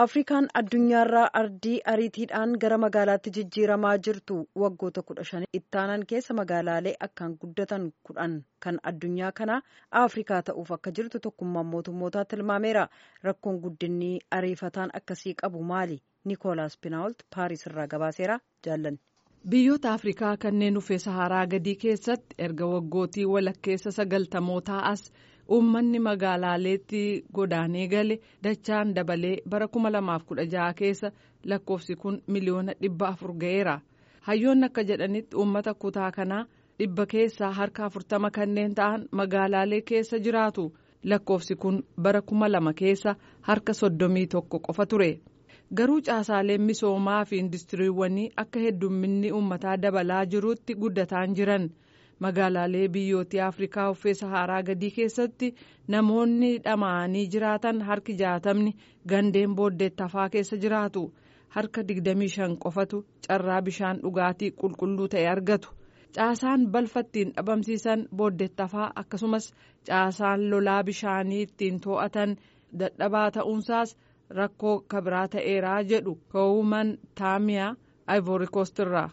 afrikaan addunyaarraa ardii ariitiidhaan gara magaalaatti jijjiiramaa jirtu waggoota kudha shan ittaanan keessa magaalaalee akkaan guddatan kudhan kan addunyaa kanaa afrikaa ta'uuf akka jirtu tokkummaan mootummootaa tilmaameera rakkoon guddinni ariifataan akkasii qabu maali nikoolaas pinaawult paaris irraa gabaaseera jaallanne. biyyoota afrikaa kanneen uffee saharaa gadii keessatti erga waggootii walakkeessa sagaltamootaa as. uummanni magaalaaleetti godaanee gale dachaan dabalee bara 2016 keessa lakkoofsi kun miliyoona dhibba afur ga'eera hayyoonni akka jedhanitti uummata kutaa kanaa dhibba keessaa harka afurtama kanneen ta'an magaalaalee keessa jiraatu lakkoofsi kun bara 2000 keessa harka soddomii tokko qofa ture garuu caasaaleen misoomaa fi industiriiwwanii akka heddumminni uummataa dabalaa jirutti guddataan jiran. magaalaalee biyyootii afrikaa uffee saharaa gadii keessatti namoonni dhama'anii jiraatan harki jaatamni gandeen booddeettafaa keessa jiraatu harka 25 qofatu carraa bishaan dhugaatii qulqulluu ta'e argatu caasaan balfa ittiin dhabamsiisan booddeettafaa akkasumas caasaan lolaa bishaanii ittiin to'atan dadhabaa ta'uunsaas rakkoo kabiraa ta'eeraa jedhu ka'uuman taamiyaa ivoorikoostirraa.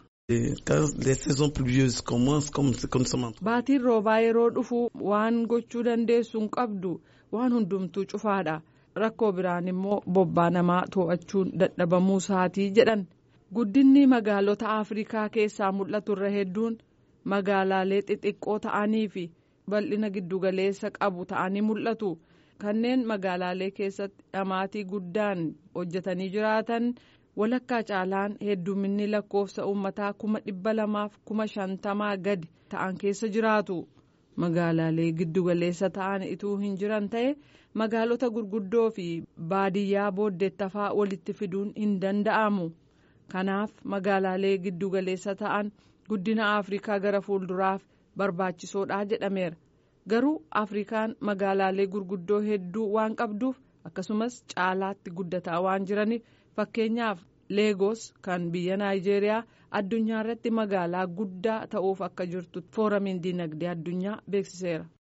baatiin roobaa yeroo dhufu waan gochuu dandeessu hin qabdu waan hundumtuu cufaadha rakkoo biraan immoo bobbaa namaa to'achuun dadhabamuu isaatii jedhan guddinni magaalota afrikaa keessaa mul'atu irra hedduun magaalaalee xixiqqoo ta'anii fi bal'ina giddugaleessa qabu ta'anii mul'atu kanneen magaalaalee keessatti dhamaatii guddaan hojjetanii jiraatan. walakkaa caalaan hedduminni lakkoofsa uummataa kuma dhibba lamaaf kuma shantamaa gadi ta'an keessa jiraatu magaalaalee giddugaleessa ta'an ituu hin jiran ta'e magaalota gurguddoo fi baadiyyaa booddeettafaa walitti fiduun hin danda'amu kanaaf magaalaalee giddugaleessa ta'an guddina afrikaa gara fuulduraaf barbaachisoodha jedhameera garuu afrikaan magaalaalee gurguddoo hedduu waan qabduuf akkasumas caalaatti guddataa waan jiraniif. fakkeenyaaf leegos kan biyya naayijeeriyaa addunyaa irratti magaalaa guddaa ta'uuf akka jirtu fooramiin dinagdee addunyaa beeksiseera.